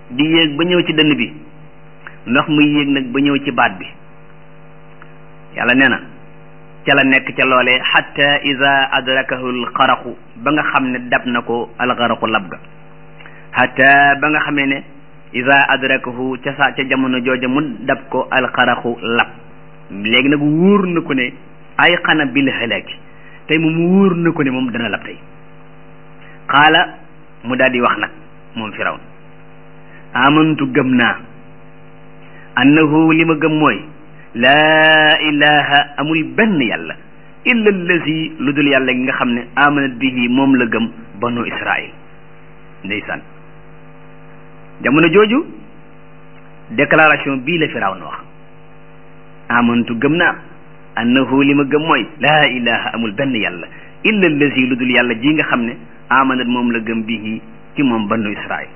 di yéeg ba ñëw ci dënn bi ndox muy yéeg nag ba ñëw ci baat bi yàlla nee na ca la nekk ca loolee xatta ida adrakahu alxaraqu ba nga xam ne dab na ko alxaraqu lab ga xatta ba nga xamee ne ida adrakahu ca sa ca jamono jooja mu dab ko alxaraqu lab léegi nag wóor na ko ne ay xana bil halaki tey moom wóor na ko ne moom dana lab tey xaala mu daal di wax nag moom firawn amantu gëm naa annahu li ma gëm mooy laa ilaha amul benn yàlla illa allazi lu dul yàlla gi nga xam ne amanat bihi moom la gëm banu israil ndeysaan jamono jooju déclaration bii la firawn wax amantu gëm naa annahu li ma gëm mooy laa ilaha amul benn yàlla illa allazi lu dul yàlla ji nga xam ne amanat moom la gëm bihi ci moom banu israil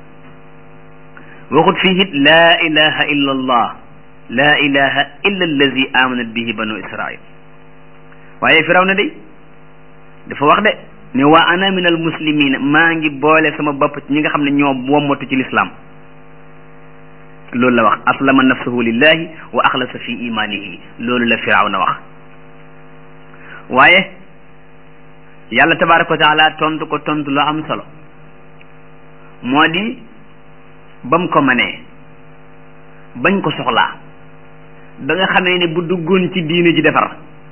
waxut fii it laa ilaha illa allah laa ilaha illa allazi amanat bihi banu israil waaye firaw na day dafa wax de ne waa ana min al muslimina maa ngi boole sama bopp ci ñi nga xam ne ñoo wommatu ci lislaam loolu la wax aslama nafsahu lillahi wa axlasa fi imanihi loolu la firaw na wax waaye yàlla tabaraka wa taala tontu ko tontu lu am solo moo di ba mu ko manee bañ ko soxlaa ba nga xamee ne bu duggoon ci diine ji defar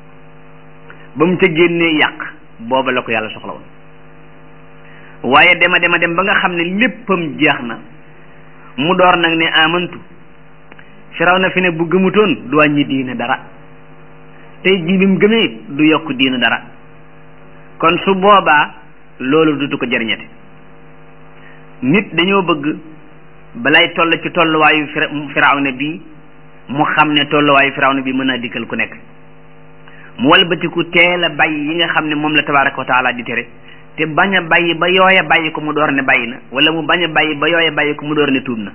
ba mu ca génnee yàq booba la ko yàlla soxla woon waaye dema dema dem ba nga xam ne léppam jeex na mu door nag ne amantu firaw na fi ne bu gëmutoon du wàññi diine dara tey jii bi mu gëmee du yokk diine dara kon su boobaa loolu dutu ko jëriñate nit dañoo bëgg balay toll ci tolluwaayu firawna bi mu xam ne tolluwaayu firawna bi mën naa dikkal ku nekk mu walbatiku teel a bàyyi yi nga xam ne moom la tabaraka wa taala di tere te bañ a bàyyi ba yooya bàyyi ko mu door ne bàyyi na wala mu bañ a bàyyi ba yooya bàyyi ko mu door ne tuub na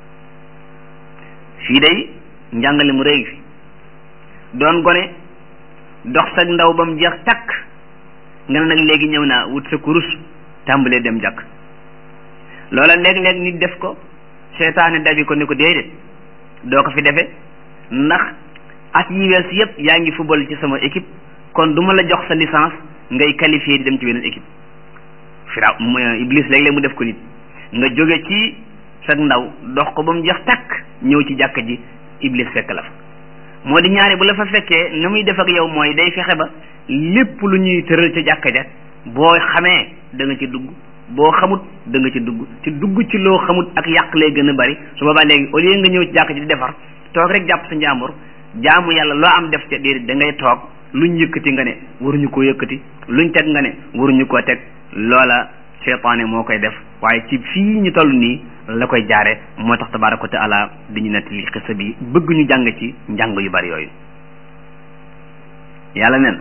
fii day njàngale mu rëy fi doon gone dox sag ndaw ba mu jeex takk nga ne nag léegi ñëw naa wut sa kurus tàmbalee dem jàkk loola léeg-léeg nit def ko seetaane dabi ko ni ko déedéet doo ko fi defe ndax at yi wees yëpp yaa ngi football ci sama équipe kon du ma la jox sa licence ngay qualifié di dem ci beneen équipe firaw iblis léeg-léeg mu def ko nit nga jóge ci sag ndaw dox ko ba mu jeex takk ñëw ci jàkka ji iblis fekk la fa moo di ñaare bu la fa fekkee na muy def ak yow mooy day fexe ba lépp lu ñuy tëral ca jàkka ja boo xamee da nga ci dugg boo xamut da nga ci dugg ci dugg ci loo xamut ak yàq lay gën a bari su boobaa léegi au lieu nga ñëw ci jàkk ji di defar toog rek jàpp sa njàmbur jaamu yàlla loo am def ca déedéet da ngay toog luñ yëkkati nga ne waruñu koo yëkkati luñ teg nga ne waruñu koo teg loola seytaane moo koy def waaye ci fii ñu toll nii la koy jaare moo tax tabaraka wa taala di ñu nettali xisa bi bëgg ñu jàng ci njàng yu bari yooyu yàlla nen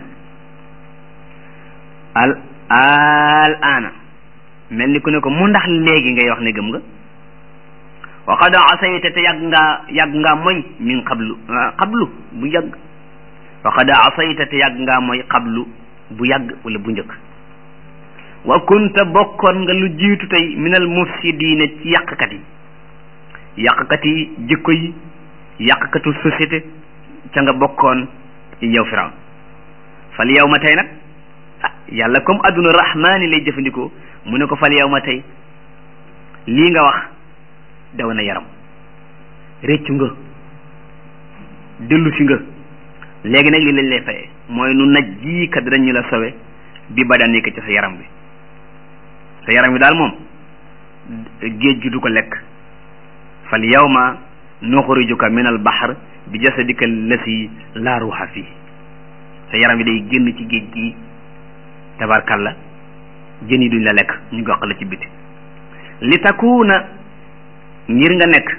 al al ana mel ni ku ne ko mu ndax léegi ngay wax ne gëm nga wa qad asayta te yàgg ngaa yàgg ngaa moy min qablu qablu bu yàgg wa qad asayta te yàgg ngaa moy qablu bu yàgg wala bu njëkk wa kunta bokkoon nga lu jiitu tey minal mufsidiina ci yàqkat yi yàqkat yi jikko yi yàqkatu société ca nga bokkoon yow firawn fal yow ma tey nag ah yàlla comme adduna rahmaani lay jëfandikoo mu ne ko fal yow ma tey lii nga wax daw na yaram réccu nga dellu si nga léegi nag li lañ lay fayee mooy nu naj jii kat danañu la sowe bi badan ci sa yaram bi sa yaram bi daal moom géej gi du ko lekk fal yawma nuxrijuka min al bahr bi jasadika lasi laa ruuxa fii sa yaram bi day génn ci géej gi tabarkalla jën yi duñ la lekk ñu gox la ci biti li takuuna ngir nga nekk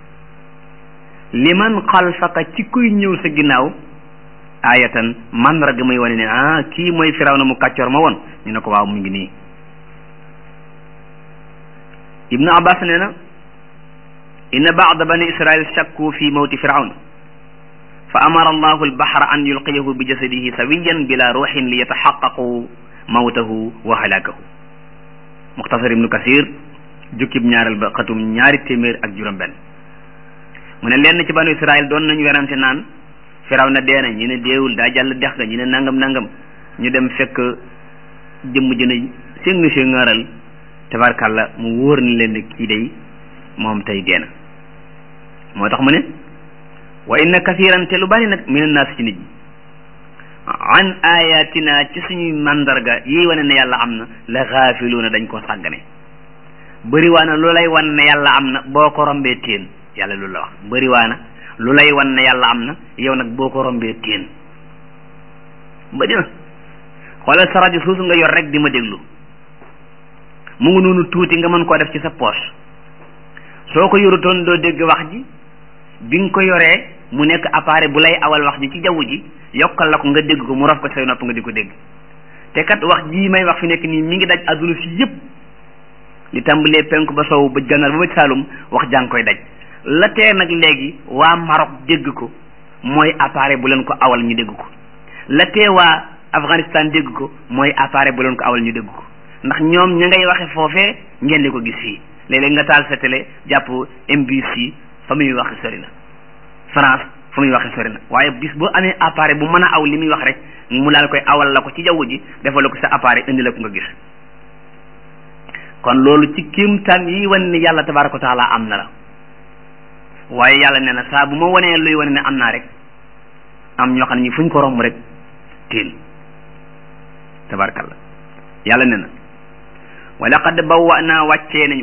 liman xalfaka ci kuy ñëw sa ginnaaw ayatan mandarga muy wane ne ah kii mooy firaw na mu kàccoor ma woon ñu ne ko waaw mu ngi nii ibnu abbas nee na inna baada bani israil shakku fi mawti firawn fa amara allahu albahra an yulqiyahu bi jasadihi sawiyan bila ruuxin li yataxaqaqu mawtahu wa halakahu muxtasar ibnu kasir jukkib ñaareel ba xatum ñaari téeméer ak juróom benn mu ne lenn ci banu Israël doon nañu werante naan firaw na dee na ñu ne deewul daa jàll dex ga ñu ne nangam nangam ñu dem fekk jëmm jëna séng séngaaral tabarkàlla mu wóor ni leen ne kii day moom tey dee na moo tax mu ne wa inna kathiran te lu bari nag min naas ci nit ñi an ayatina ci suñuy mandarga yi wane ne yàlla am na la xaafiluuna dañ ko sàggane bëri waa na lu lay wan ne yàlla am na boo ko rombee téen yàlla lu la wax bëri waa na lu lay wan ne yàlla am na yow nag boo ko rombee téen bëri na xoolal sa rajo suusu nga yor rek di ma déglu mu ngi noonu tuuti nga mën koo def ci sa poche soo ko yorutoon doo dégg wax ji bi nga ko yoree mu nekk appareil bu lay awal wax ji ci jaww ji yokkal la ko nga dégg ko mu raf ko say nopp nga di ko dégg te kat wax jii may wax fi nekk nii mi ngi daj adduna si yépp li tàmbalee penku ba sow ba gànnaar ba ba saalum wax jàng koy daj la tee nag léegi waa Maroc dégg ko mooy appareil bu leen ko awal ñu dégg ko la tee waa Afghanistan dégg ko mooy appareil bu leen ko awal ñu dégg ko ndax ñoom ña ngay waxe foofee ngeen di ko gis fii léeg-léeg nga taal sa télé jàpp MBC fa muy waxe sori na France fa muy waxe sori na waaye bis boo amee appareil bu mën a aw li muy wax rek mu daal koy awal la ko ci jaww ji defal la ko sa appareil indi la ko nga gis kon loolu ci kéemtaan yi wane ne yàlla tabaraka wa taala am na la waaye yàlla nee na saa bu ma wanee luy wane ne am naa rek am ñoo xam ne ñi fuñ ko romb rek tiin tabarakallah yàlla nee na wa laqad bawwa'naa wàccee nañu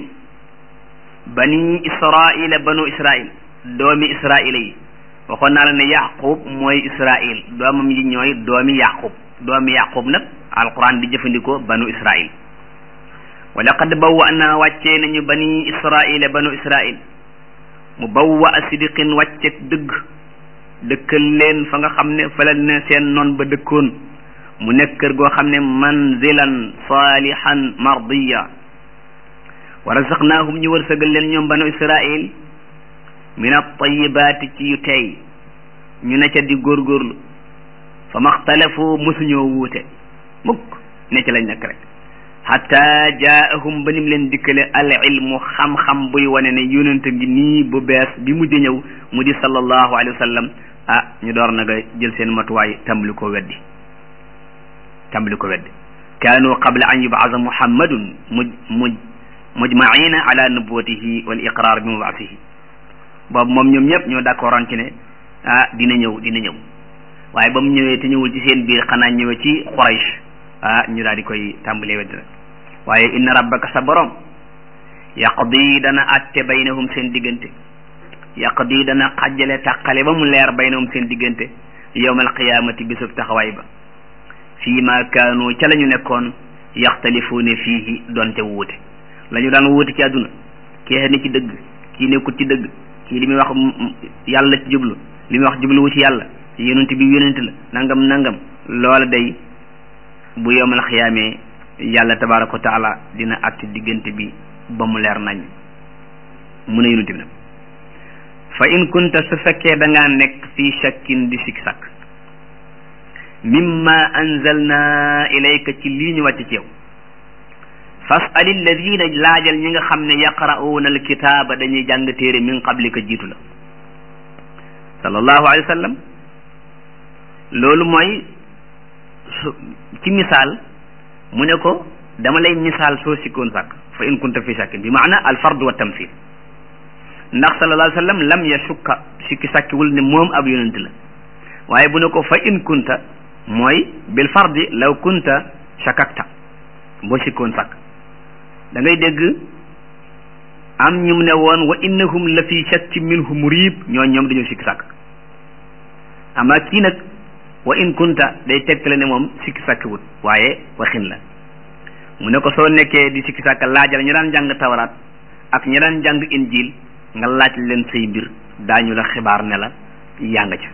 bani israila banu israil doomi israila yi waxoon naa la ne yaqub mooy israil doomam yi ñooy doomi yaqub doomi yaqub nag alquran di jëfandikoo banu israil wa laqad bawwa'naa wàccee nañu bani israila banu israil mu bawwa a sidiqin wàcceeg dëgg dëkkal leen fa nga xam ne fa la ne seen noon ba dëkkoon mu nekk kër goo xam ne manzilan salihan mardiya wa razaqnaahum ñu wërsëgal leen ñoom banu israil min at-tayyibaati ci yu tey ñu ne ca di góorgóorlu fa maxtalafu mosuñoo wuute mukk ne ci lañ nekk rek hatta jaahum ba nim leen dikkale al ilmu xam-xam buy wane ne yonent ngi nii bu bees bi mujj ñëw mu di sallallahu alayhi wa sallam ah ñu door naga jël seen matuwaay tàmbali ko weddi tàmbali ko weddi kaanu qabla an yubaasa muhammadun muj muj mujmaina ala nubuwatihi wal iqrar bi mubaasihi boobu moom ñoom ñëpp ñoo d'accordoon ci ne ah dina ñëw dina ñëw waaye ba mu ñëwee te ñëwul ci seen biir xanaa ñëwee ci Quraysh ah ñu daal di koy tàmbalee weddi rek waaye inna rabbaka sa borom yaqdi dana atte baynahum seen diggante yaqdi dana xajjale tàqale ba mu leer baynahum seen diggante yawmal qiyaamati bisub taxawaay ba fii ma kaanu ca la ñu nekkoon yaxtalifuune fiihi doonte wuute la ñu daan wuute ci àdduna kii ne ci dëgg kii nekkut ci dëgg kii li muy wax yàlla ci jublu li muy wax jubluwu ci yàlla yonent bi yonent la nangam nangam loola day bu yowmal xiyaamee yàlla tabaraka wa taala dina àtte diggante bi ba mu leer nañ mu ne yonent bi nag fa in kunta su fekkee da ngaa nekk fii shakkin di sik sakk mimma anzalna ilayka ci lii ñu wàcc ci yow fas'al alladina laajal ñi nga xam ne yaqra'uuna alkitaaba dañuy jàng téere min qablika jiitu la sallallahu alayhi wa sallam loolu mooy ci misaal mu ne ko dama lay misaal soo sikkoon sàkk fa in kunta fi shakkin bi maana al fard wa tamthil ndax sallallahu alayhi wa sallam lam yashukka sikki sàkkiwul ne moom ab yonent la waaye bu ne ko fa in kunta mooy bil fardi law kunta shakakta boo sikkoon sàkk da ngay dégg am ñu ne woon wa innahum la fi shakki minhu murib ñoo ñoom dañoo sikki sàkk ama kii nag wa in kunta day tegtale ne moom sikki sàkkiwut waaye waxin la mu ne ko soo nekkee di sikki sàkk laajal ñu daan jàng tawraat ak ñu daan jàng injil nga laaj leen say mbir daañu la xibaar ne la yaa nga ca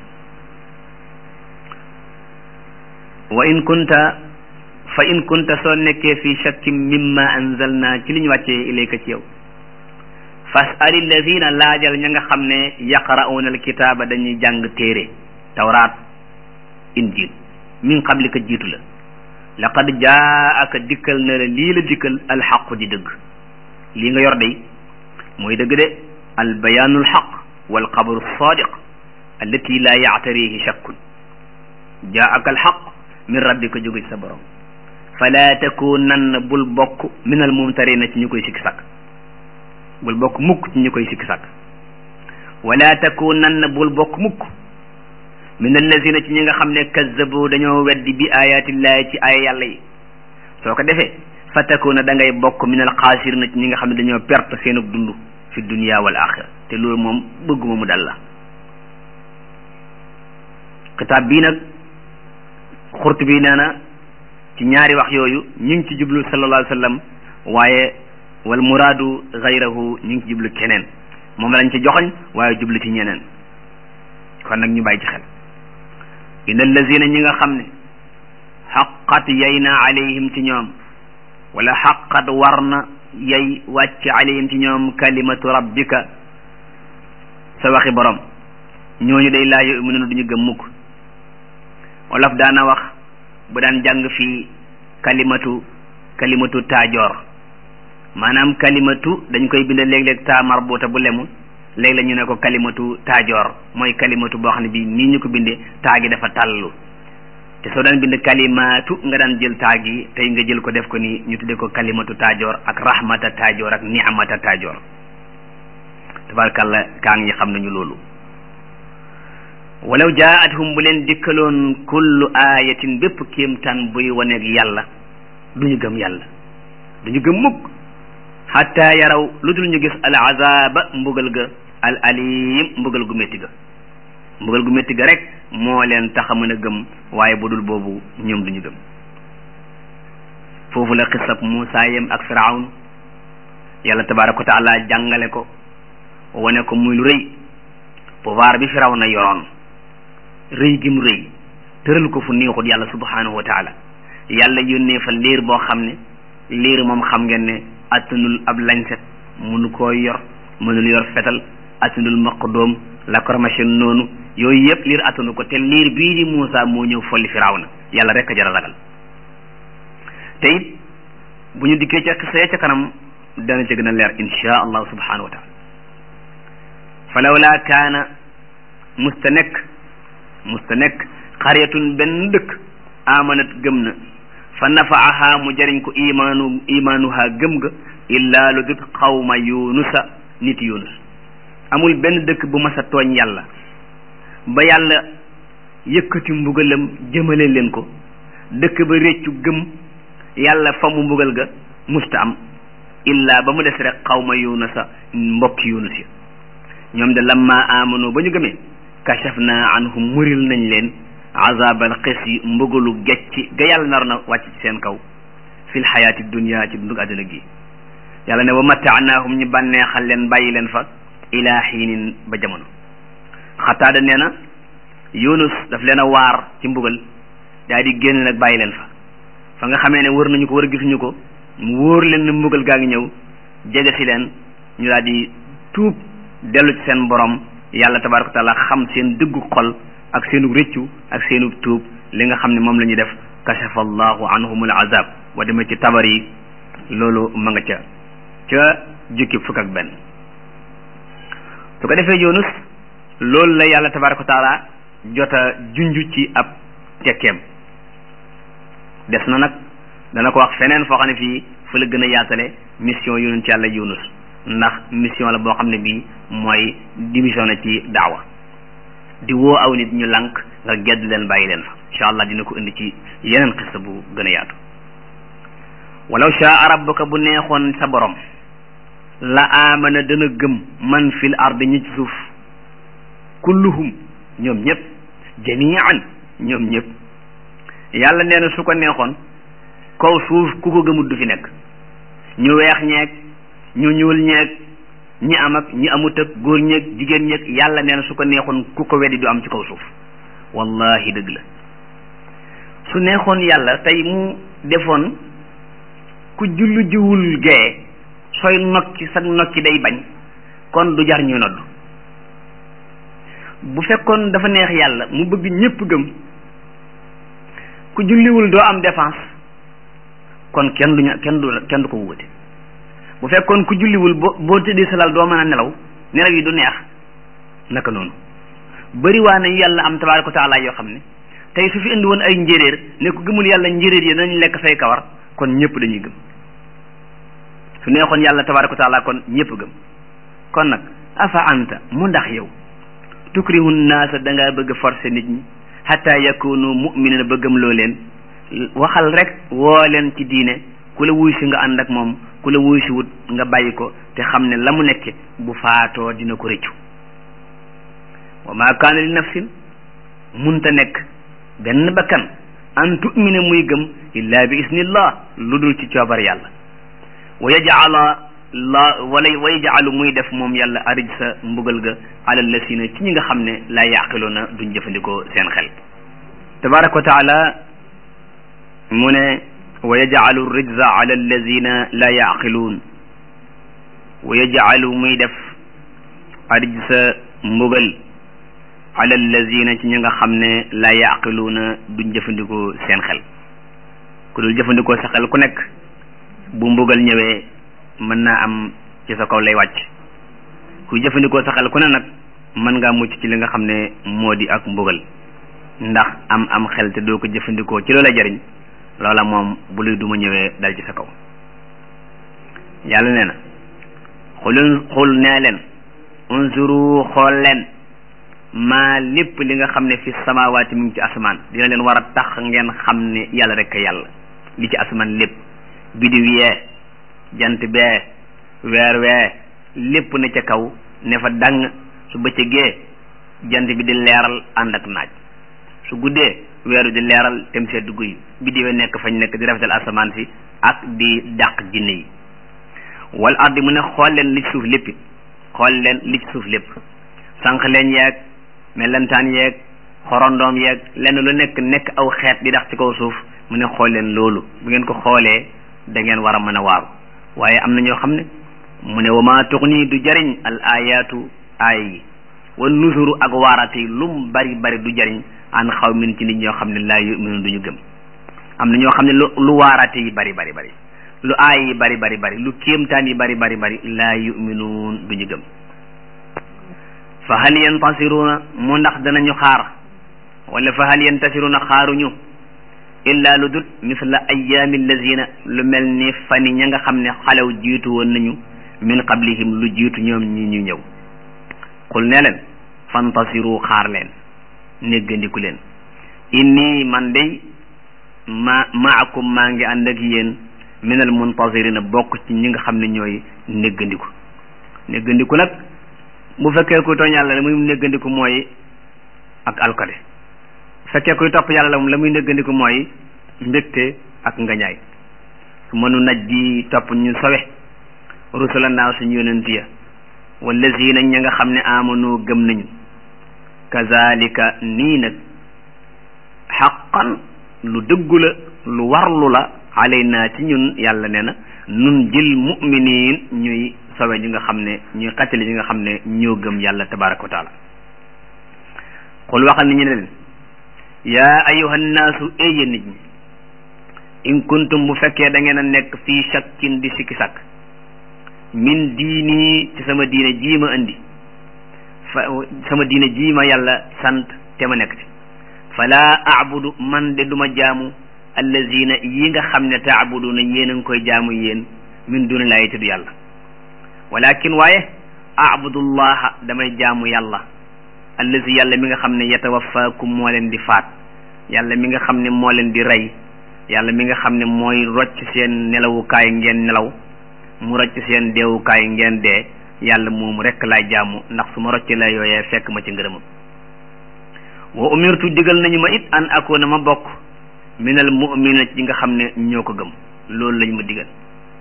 wa in kunta fa in kunta soo nekkee fi shakkin mimma anzalna ci li ñu wàccee ilayka ci yow fas'al alladina laajal ña nga xam ne yaqra'una alkitaaba dañuy jàng téere tawraat injil min qablika jiitu la laqad jaaka dikkal na la lii la dikkal alxaqu di dëgg lii nga yor day mooy dëgg de al bayaanu al xaq wal xabaru sadiq allati la yaatarihi shakkun jaaka al xaq min rabbika jóge ci sa borom fala takunanna bul bokk min al mumtarina ci ñu koy sikki sàkk bul bokk mukk ci ñu koy sikki sàkk wala takunanna bul bokk mukk min allazina ci ñi nga xam ne kazzabu dañoo weddi bi ayatillahi ci ay yàlla yi soo ko defee fa takuna da ngay bokk min al xaasirina ci ñi nga xam ne dañoo perte seenug dund fi dunia wal axira te loolu moom bëgguma mu dal la kitaab bii nag xurt bi nee na ci ñaari wax yooyu ñu ngi ci jublu sallallahu alayhi wa sallam waaye wal muraadu gayrahu ñu ngi ci jublu keneen moom lañ ci joxoñ waaye jublu ci ñeneen kon nag ñu bàyyi ci xel inna allazina ñi nga xam ne xaqat yay na alayhim ci ñoom wala xaqat war na yay wàcc alayhim ci ñoom kalimatu rabbika sa waxi borom ñooñu day laa yu'minuuna duñu gëm mukk wolof daana wax bu daan jàng fii kalimatu kalimatu taajoor maanaam kalimatu dañ koy bind léeg-léeg taa marbuuta bu lemu léeg la ñu ne ko kalimatu taajoor mooy kalimatu boo xam ne bii nii ñu ko bindee taa gi dafa tàllu te soo daan bind kalimatu nga daan jël taa gi tey nga jël ko def ko nii ñu tuddee ko kalimatu taajoor ak rahmata taajoor ak ni'mata taajoor tabarkalla kaa ngi xam nañu loolu walaw jaa'athum bu leen dikkaloon kullu ayatin bépp kéemtaan buy waneeg yàlla duñu gëm yàlla duñu gëm mukk xatta yaraw lu dul ñu gis al azaba mbugal ga al alim mbugal gu métti ga mbugal gu métti ga rek moo leen tax a mën a gëm waaye bu dul boobu ñoom duñu gëm foofu la xisab Muusaa yem ak Firawn yàlla tabaraka wa taala jàngale ko wane ko muy lu rëy pouvoir bi Firawna yoroon rëy gi mu rëy tëral ko fu neexut yàlla subhanahu wa taala yàlla yónnee fa liir boo xam ne liir moom xam ngeen ne attanul ab lañset munu koo yor mënul yor fetal attanul maqdoom la kormachin noonu yooyu yëpp liir attanu ko te liir bii di Muusa moo ñëw folli Firawna yàlla rek a jar a ragal te it bu ñu dikkee ca xisee ca kanam dana ci gën a leer insha allahu subhanahu wa taala falawla kaana musta nekk musta nekk xaryatun benn dëkk amanat gëm na fa nafaaha mu jariñ ko imaanu imaanuha gëm ga illaa lu dut xawma yunusa nit yunus amul benn dëkk bu mas a tooñ yàlla ba yàlla yëkkati mbugalam jëmale leen ko dëkk ba réccu gëm yàlla fa mu mbugal ga musta am illaa ba mu des rek xawma yunusa mbokki yunus ya ñoom de lamma amanu ba ñu gëmee kashafna anhum muril nañ leen azabal xis yi mbugalu gecci ga yàlla nar na wàcc ci seen kaw fil xayaati dunia ci dundug àdduna gi yàlla ne wa mataanaahum ñu bànneexal leen bàyyi leen fa ilaa xiinin ba jamono xataada nee na yunus daf leen a waar ci mbugal daal di génn nag bàyyi leen fa fa nga xamee ne wër nañu ko wër gisuñu ko mu wóor leen ne mbugal gaa ngi ñëw jege si leen ñu daal di tuub dellu ci seen borom yàlla tabaraka wa taala xam seen dëggu xol ak seenu rëccu ak seenu tuub li nga xam ne moom la ñuy def kashafa allahu anhumul azab wa demee ci tabar yi loolu ma nga ca ca jukki fukk ak benn su ko defee yunus loolu la yàlla tabaraka wa taala jota junju ci ab tekkeem des na nag dana ko wax feneen foo xam ne fii fa la gën a yaatale mission yonent yàlla yunus ndax mission la boo xam ne bii mooy dimission na ci daawa di woo aw nit ñu lank nga gedd leen bàyyi leen fa incha allah dina ko indi ci yeneen xista bu gën a yaatu walaw shaa rabbuka bu neexoon sa borom la amana dana gëm man fil ardi ñi ci suuf kulluhum ñoom ñëpp jamian ñoom ñëpp yàlla nee na su ko neexoon kaw suuf ku ko gëmut du fi nekk ñu weex ñeeg ñu ñuul ñeeg ñi am ak ñi amut ak góor ñeeg jigéen ñeeg yàlla nee na su ko neexoon ku ko weddi du am ci kaw suuf wallahi dëgg la su neexoon yàlla tey mu defoon ku jullu jiwul gee sooy nokki sa nokki day bañ kon du jar ñuy nodd bu fekkoon dafa neex yàlla mu bëgg ñépp gëm ku julliwul doo am défense kon kenn du kenn du kenn du ko wute bu fekkoon ku julliwul boo boo tëddee sa lal doo mën a nelaw nelaw yi du neex naka noonu bëri waa nañu yàlla am tabaaraka wa taala yoo xam ne tey su fi indi woon ay njéeréer ne ku gëmul yàlla njéeréer yi dañu lekk say kawar kon ñëpp dañuy gëm su neexoon yàlla tabaaraka wa taala kon ñëpp gëm kon nag afa anta mu ndax yow tukrihu naasa da ngaa bëgg forcer nit ñi xataa yakunu mu'minina ba gëm loo leen waxal rek woo leen ci diine ku la wuy si nga ànd ak moom ku la wuy si wut nga bàyyi ko te xam ne la mu nekke bu faatoo dina ko rëccu wa ma kaana li nafsin munta nekk benn bakkan an tu'mina muy gëm illa bi isnillah lu dul ci coobar yàlla wa yajala la wala wa yajaalu muy def moom yàlla arij sa mbugal ga alal lasina ci ñi nga xam ne laa yaqiluuna duñ jëfandikoo seen xel tabaraka wa taala mu ne wa yajaalu rijza ala allazina laa yaqiluun wa yajaalu muy def arij sa mbugal ala allazina ci ñi nga xam ne laa yaqiluuna duñ jëfandikoo seen xel ku dul jëfandikoo sa xel ku nekk bu mbugal ñëwee mën naa am ci sa kaw lay wàcc kuy jëfandikoo sa xel ku ne nag mën ngaa mucc ci li nga xam ne moo di ak mbugal ndax am am xel te doo ko jëfandikoo ci loola jariñ loola moom bu luy duma ñëwee dal ci sa kaw yàlla nee na xulun xul nee leen unzuru xool leen maa lépp li nga xam ne fi samawaati mu ngi ci asamaan dina leen war a tax ngeen xam ne yàlla rek a yàlla li ci asamaan lépp bidiw yee jant bee weer wee lépp na ca kaw ne fa dang su bëccëgee jant bi di leeral ànd ak naaj su guddee weeru di leeral tem sedd guy biddiwee nekk fañ nekk di rafetal asamaan si ak di dàq jinne yi wal ardi mu ne xool leen li ci suuf lépp xool leen li ci suuf lépp sànq leen yeeg melentaan yeeg xorondoom yeeg lenn lu nekk nekk aw xeet di dax ci kaw suuf mu ne xool leen loolu bu ngeen ko xoolee da ngeen war a mën a waaru waaye am na ñoo xam ne mu ne wa maa tuxni du jariñ al ayaatu aaya yi wa nusuru ak waarate yi lum bari bari du jariñ an xaw min ci nit ñoo xam ne laa yuminu duñu gëm am na ñoo xam ne lu lu waarate yi bari bari bari lu aaya yi bari bari bari lu kéemtaan yi bari bari bari laa yuminuun duñu gëm fa hal yantasiruuna mu ndax danañu xaar wala fa hal yantasiruuna xaaruñu illa lu dut misla ayaami allazina lu mel ni fani ña nga xam ne xalew jiitu woon nañu min qablihim lu jiitu ñoom ñi ñu ñëw xul ne leen fantasiru xaar leen néggandiku leen inni man day ma maakum maa ngi ànd ak yéen minal muntasirina bokk ci ñi nga xam ne ñooy néggandiku néggandiku nag bu fekkee kuy tooñ yàlla la muy néggandiku mooy ak alkale fekkee kuy topp yàlla la moom la muy néggandiku mooy mbégte ak ngañaay su mënu naj ji topp ñu sowe rusula naa suñu yonent ya wallazina ña nga xam ne amanu gëm nañu kazalika nii nag xaqan lu dëggu la lu warlu la alayna ci ñun yàlla nee na nun jël muminin ñuy sowe ñi nga xam ne ñuy xattali ñi nga xam ne ñoo gëm yàlla tabaraka wa taala xul waxal ni ñu ne leen yaa ayuha nnaasu éyya nit ñi in kuntum bu fekkee da ngeen a nekk fii shakkin di sikki sàkk min diini ci sama diine jii ma indi fa sama diine jii ma yàlla sant te ma nekk ci fala abudu man de duma jaamu allazina yi nga xam ne taabuduna yéen a ngi koy jaamu yéen min duni laayi tudd yàlla walakin waaye abudullaha damay jaamu yàlla allazi yàlla mi nga xam ne yatawafaakum moo leen di faat yàlla mi nga xam ne moo leen di rey yàlla mi nga xam ne mooy rocc seen nelawukaay ngeen nelaw mu rocc seen deewukaay ngeen dee yàlla moomu rekk laay jaamu ndax su ma rocc la yooyee fekk ma ci ngërëmam wa umirtu digal nañu ma it an akoona ma bokk minal mu'mina ci nga xam ne ñoo ko gëm loolu lañ ma digal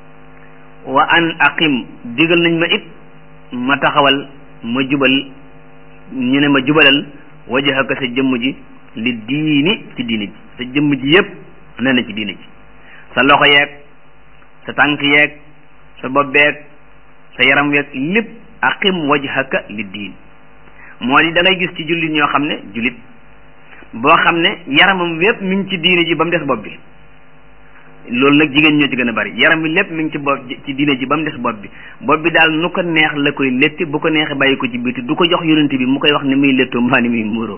wa an aqim digal nañ ma it ma taxawal ma jubal ñu ne ma jubalal wajhaka sa jëmm ji li diini ci diini ji sa jëmm ji yépp nee na ci diini ji sa loxo yeeg sa tànk yeeg sa bopp beeg sa yaram weeg lépp aqim wajhaka li diin moo di da ngay gis ci jullit ñoo xam ne jullit boo xam ne yaramam wépp mi ngi ci diini ji ba mu des bopp bi loolu nag jigéen ñoo ci gën a bari yaram bi lépp mi ngi ci bopp ci diine ji ba mu des bopp bi bopp bi daal nu ko neex la koy létti bu ko neexee bàyyi ko ci biti du ko jox yonent bi mu koy wax ni muy léttoo mbaa ni muy muuroo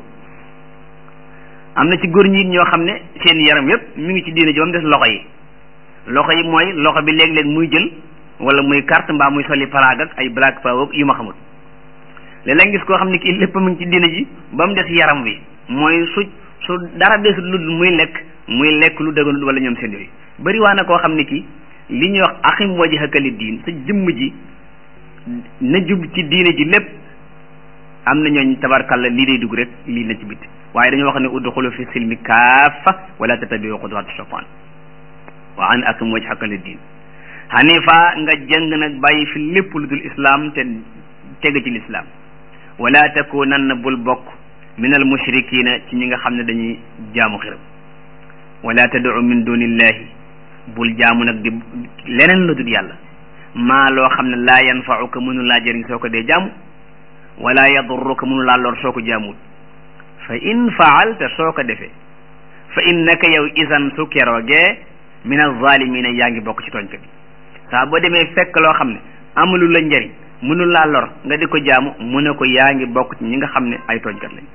am na ci góor ñi ñoo xam ne seen yaram yépp mi ngi ci diine ji ba mu des loxo yi loxo yi mooy loxo bi léeg-léeg muy jël wala muy carte mbaa muy soli paraag ak ay black power yu ma xamul léeg-léeg gis koo xam ne kii lépp mu ngi ci diine ji ba mu des yaram wi mooy su su dara des lu muy lekk muy lekk lu dëgganul wala ñoom seen yooyu bëri waa na koo xam ne kii li ñuy wax axim wajhaka li diin sa jëmm ji na jub ci diine ji lépp am na ñooñ tabarkalla lii day dugg rek lii na ci bitti waaye dañoo wax ne udxulu fi silmi kaafa wala tatabiu xuduwaati shaytaan wa an akim wajhaka li diin hanifa nga jëng nag bàyyi fi lépp lu dul islam te teg ci lislaam wala takunanna bul bokk min al mushrikina ci ñi nga xam ne dañuy jaamu xiram wala tad'u min dunillahi bul jaamu nag di leneen lu dul yàlla maa loo xam ne laa yanfa'uka mënu laa jëriñ soo ko dee jaamu wala yadurruka mënu laa lor soo ko jaamul fa in faalta soo ko defee fa innaka yow isan su keroogee min alzalimina yaa ngi bokk ci tooñkat yi saa boo demee fekk loo xam ne amulu la njëriñ mënu laa lor nga di ko jaamu mu ne ko yaa ngi bokk ci ñi nga xam ne ay tooñkat lañ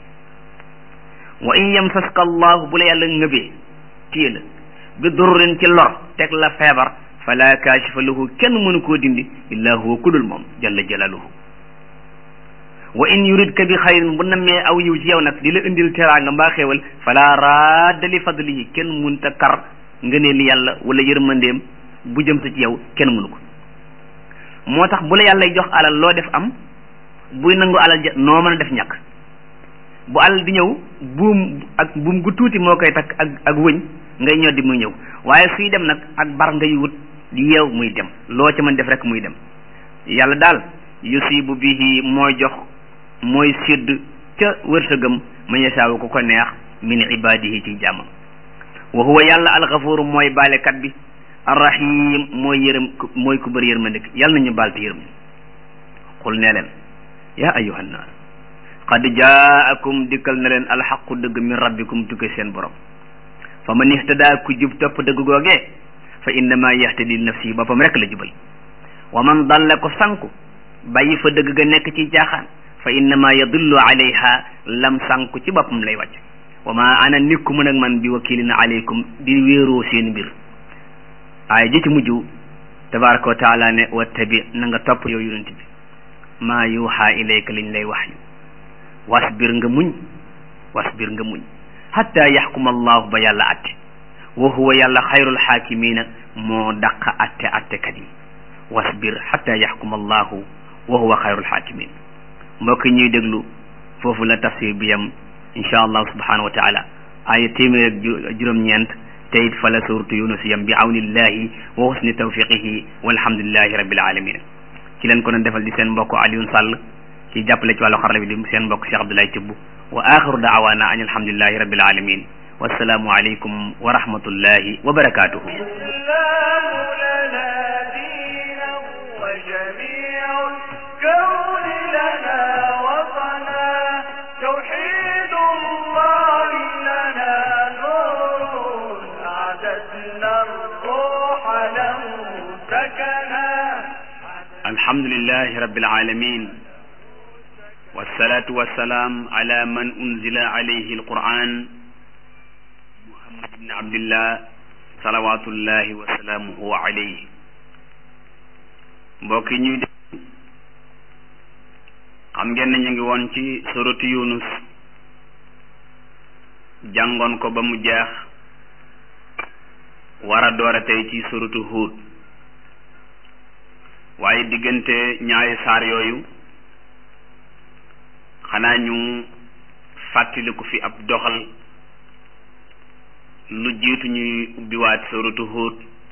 wa in yamsaska allahu bu la yàlla ngëbee téye la bi durrin ci lor teg la feebar fala kaashifa lahu kenn mënu koo dindi illa huwa kudul moom jalla jalaluhu wa in yuridka bi xayrin bu nammee aw yiw ci yow nag di la indil teraanga mbaa xéewal fala radda li fadlihi kenn munta kar ngëneeli yàlla wala yërmandeem bu jëm sa ci yow kenn mënu ko moo tax bu la yàlla jox alal loo def am buy nangu alal ja noo mën a def ñàkk bu alal di ñëw buum ak buum gu tuuti moo koy takk ak ak wëñ ngay ñoddi muy ñëw waaye suy dem nag ak bar ngay wut di yeew muy dem loo ca mën def rek muy dem yàlla daal yusibu bihi mooy jox mooy sédd ca wërsëgam man yasaawu ko ko neex min ibadihi ci jàmmam wa huwa yàlla alxafuru mooy baalekat bi arrahim mooy yërëm mooy ku bëri yërmande yàlla nañu baal te yërëm xul nee leen yaa ayuha nnaas qad jaakum dikkal na leen alxaqu dëgg min rabbikum tukke seen borom fa man ihtada ku jub topp dëgg googee fa innama yahtadi li nafsihi boppam rek la jubal wa man dalla ko sanku bàyyi fa dëgg ga nekk ci jaaxaan fa innama yadullu alayha lam sanku ci boppam lay wàcc wa ma ana nikku mën ak man bi wakilin alaykum di wéeroo seen mbir aaya ji ci mujj tabaraka wa taala ne wattabi na nga topp yow yonent bi maa yuuxa ilayka liñ lay wax yu wasbir nga muñ wasbir nga muñ hatta yaxkuma allahu ba yàlla atte wa huwa yàlla xayrul xaakimina moo daq atte attekat yi wasbir hatta yaxkuma allahu wa huwa xayrul xaakimin mbokk ñuy déglu foofu la tafsir bi yam insha allah subhanahu wa taala aaya téeméer ak juróom-ñeent te it fa la suuratu yunus yam bi awnillahi wa husni tawfiqihi walhamdulillahi rabbil alamin ci leen ko doon defal di seen mbokk Alioune Sall ci jàppale ci wàllu xarala bi di seen mbokk Cheikh Abdoulaye Thioub wa axiru daawaana an alhamdulillahi rabbil alamin wassalaamu aleykum wa rahmatullahi wa barakatuhu alhamdulillahi rabbil alamin wassalatu wassalaam ala man unzila alayhi alquran muhammad ibn abdillah salawatullahi wa salaamuhu alayhi mbokk yi ñuy dégg xam ngeen ne ñu ngi woon ci suratu yunus jàngoon ko ba mu jeex war a door a tey ci suratu huud waaye diggante ñaari saar yooyu xanaa ñu fàttaliku fi ab doxal lu jiitu ñuy ubbiwaat suratu Huud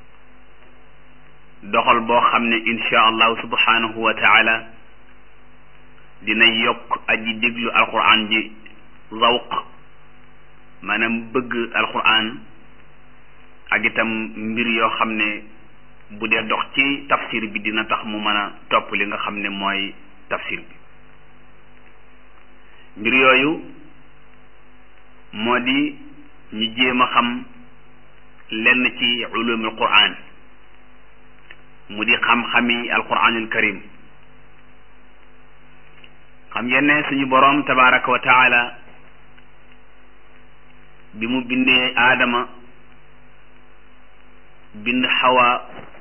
doxal boo xam ne insha allahu subhanahu wa taala dina yokk aji déglu alquran ji zawq maanaam bëgg alquran ak itam mbir yoo xam ne bu dee dox ci tafsir bi dina tax mu mën a topp li nga xam ne mooy tafsir bi mbir yooyu moo di ñu jéem a xam lenn ci ulumul quran mu di xam-xami alquranul karim xam ngeen ne suñu boroom tabaraka wa taala bi mu bindee aadama bind xawa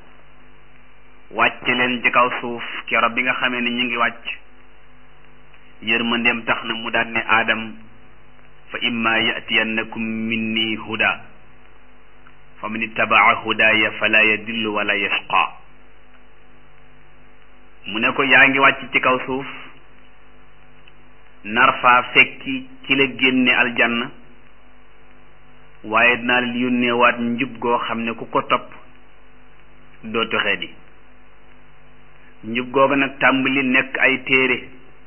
wàcce leen ci kaw suuf keroog bi nga xamee ne ñu ngi wàcc yërmandeem tax na mu daan ne aadam fa imma yatiyannakum minni huda fa man ittabaa hudaya fala yadillu wala yashqa mu ne ko yaa ngi wàcc ci kaw suuf nar faa fekki ki la génne aljanna waaye dinaa leen yónneewaat njub goo xam ne ku ko topp doo toxee di njub googu nag tàmbali nekk ay téere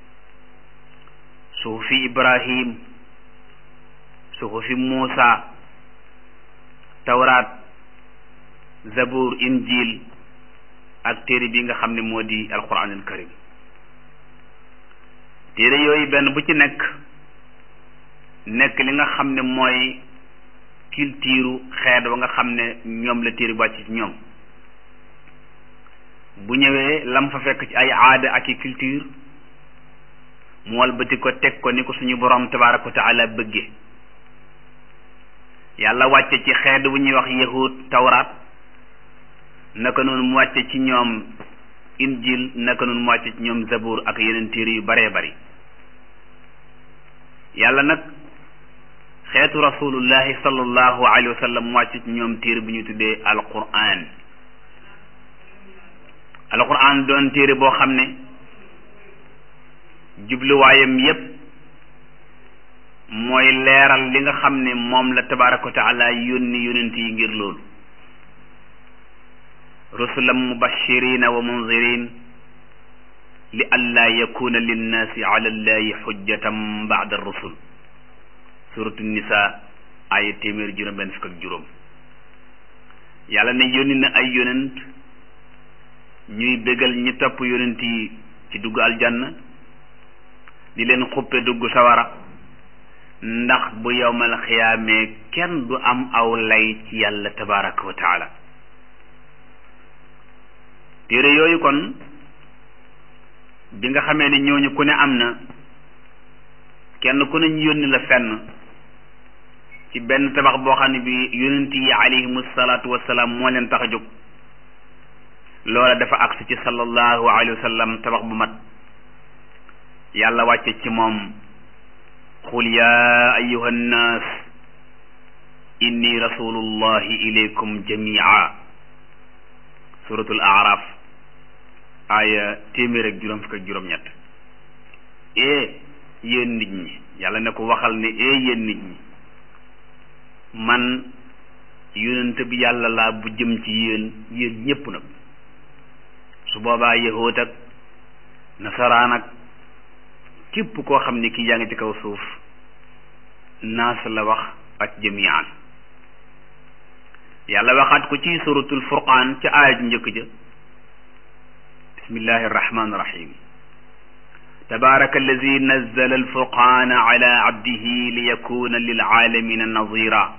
suhufi ibrahim suhufi muusa tawraat zabur injil ak téere bi nga xam ne moo di alquranul karim téere yooyu benn bu ci nekk nekk li nga xam ne mooy culture xeet wa nga xam ne ñoom la téere wàcc ci ñoom bu ñëwee lam fa fekk ci ay aada ak i culture mu walbati ko teg ko ni ko suñu borom tabaraka wa taala bëgge yàlla wàcce ci xeet bu ñuy wax yahud tawraat naka noonu mu wàcce ci ñoom injil naka noonu mu wàcce ci ñoom zabur ak yeneen téere yu baree bari yàlla nag xeetu rasulullahi sallallahu alayhi wa sallam mu wàcce ci ñoom téere bu ñu tuddee alquran alquran doon téere boo xam ne jubluwaayam yépp mooy leeral li nga xam ne moom la tabaraka wa taala yónni yonent yi ngir loolu rusulan mubashirina wa munzirin li allaa yakuna linnaasi ala llahi xujjatan baada rusul suratu nisa ay téeméer juróom benn fukk ak juróom yàlla ne yónni na ay yonent ñuy bégal ñi topp yonent yi ci dugg aljanna di leen xuppe dugg sawara ndax bu yowmal xiyaamee kenn du am aw lay ci yàlla tabaraka wa taala téere yooyu kon bi nga xamee ne ñooñu ku ne am na kenn ku ne ñu yónni la fenn ci benn tabax boo xam ne bi yonent yi alayhimu salaatu wasalaam moo leen tax a jóg loola dafa agsi ci sallallahu alayhi wa sallam tabax bu mat yàlla wàcce ci moom qul ya ayuha nnaas inni rasulullahi ilaykum jamia suratul araf aaya téeméer ak juróom fukk ak juróom-ñett ee yéen nit ñi yàlla ne ko waxal ne ee yéen nit ñi man yonent bi yàlla laa bu jëm ci yéen yéen ñépp nag su boobaa yahoot ak nasaraan ak képp koo xam ne kii yaa ngi ci kaw suuf naas la wax ak jamian yàlla waxaat ko ci suratul furqaan ca aaya ju njëkk ja bismillahi arrahmani irrahim tabaraka allazi nazzala alfurqana ala abdihi liyakuna lilalamina nazira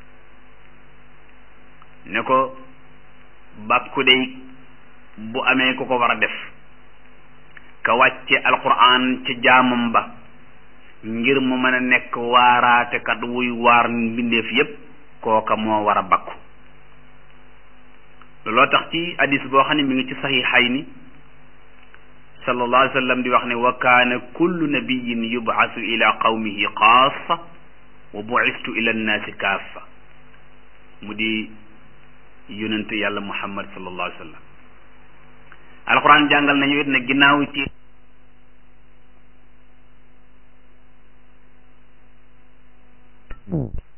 ne ko bàkku day bu amee ku ko war a def ka wàcce alquran ca jaamam ba ngir mu mën a nekk waaraatekat wuy waar mbindeef yépp kooka moo war a bakku looloo tax ci hadis boo xam ne mi ngi ci saxiixayni sallallahu alayhi wa sallam di wax ne wa kaana kullu nabiyin yub'asu ila qawmihi xaasa wa bu'istu ila nnaasi kaafa mu di yonent yàlla muhammad sallallahu alayhi wa sallam alquran jàngal nañu it ne ginnaaw ci Mm.